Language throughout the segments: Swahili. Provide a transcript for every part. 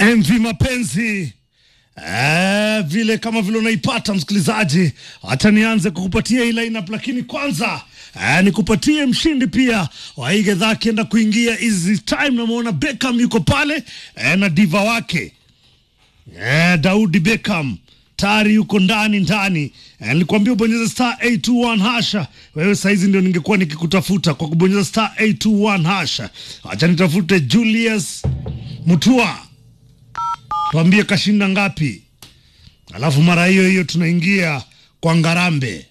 MV Mapenzi. Eh, vile kama vile unaipata msikilizaji, hata nianze kukupatia hii lineup, lakini kwanza eh, nikupatie mshindi pia wa hii gedhaa akienda kuingia hizi time. Namwona Beckham yuko pale eh, na diva wake eh, Daudi Beckham tayari yuko ndani ndani. Eh, nilikwambia ubonyeze star 821 hasha. Wewe saizi ndio ningekuwa nikikutafuta kwa kubonyeza star 821 hasha. Acha nitafute Julius Mutua, tuambie kashinda ngapi, alafu mara hiyo hiyo tunaingia kwa Ngarambe.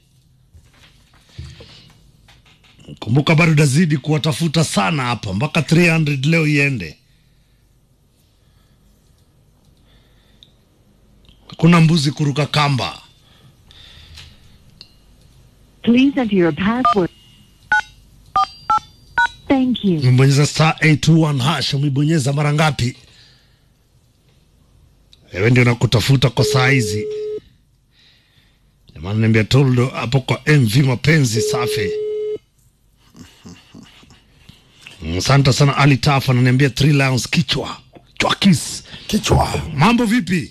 Kumbuka bado tazidi kuwatafuta sana hapa mpaka 300 leo iende. Kuna mbuzi kuruka kamba. Please enter your password. Thank you. Umebonyeza star 821 hash, umebonyeza mara ngapi? Wewe ndio nakutafuta kwa saa hizi. Jamani, niambia Toldo hapo kwa MV mapenzi safi. Mm, Asante sana Ali Tafa ananiambia Three Lions kichwa. Chwakis. Kichwa. Mambo vipi?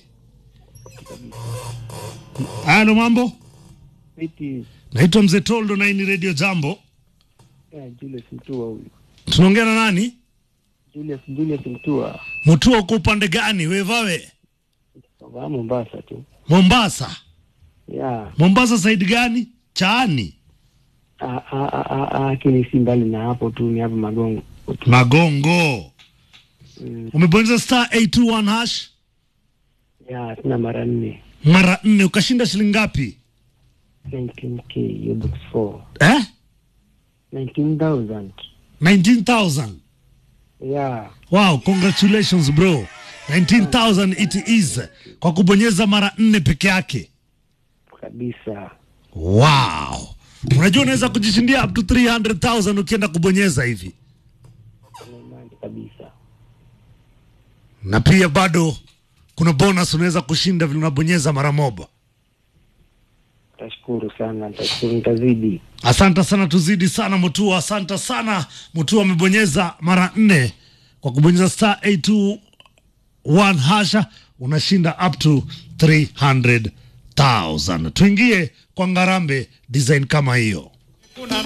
Halo mambo? Iti Naitwa Mzee Toldo na hii ni Radio Jambo. ya Julius Mtua huyu. Tunaongea na nani? Julius Julius Mtua Mutua uko upande gani? Wevawe? wa Mombasa tu. Mombasa. Ya Mombasa side gani? Chaani. a a a a a lakini si mbali na hapo tu, ni hapo Magongo. Magongo. Mm. Umebonyeza star 821 hash Ya tuna mara nne mara nne ukashinda shilingi ngapi? 19k hiyo box 4 Eh? 19000 19,000. ya Wow, congratulations bro. 19,000 it is kwa kubonyeza mara nne peke yake. kabisa. Wow. Unajua unaweza kujishindia up to 300,000 ukienda kubonyeza hivi. Imani kabisa. Na pia bado kuna bonus unaweza kushinda vile unabonyeza mara moja. Tashukuru sana, tashukuru, nitazidi. Asante sana, tuzidi sana Mutua. Asante sana Mutua, amebonyeza mara nne kwa kubonyeza star 821 hasha, unashinda up to 300,000. Tuingie kwa Ngarambe design kama hiyo.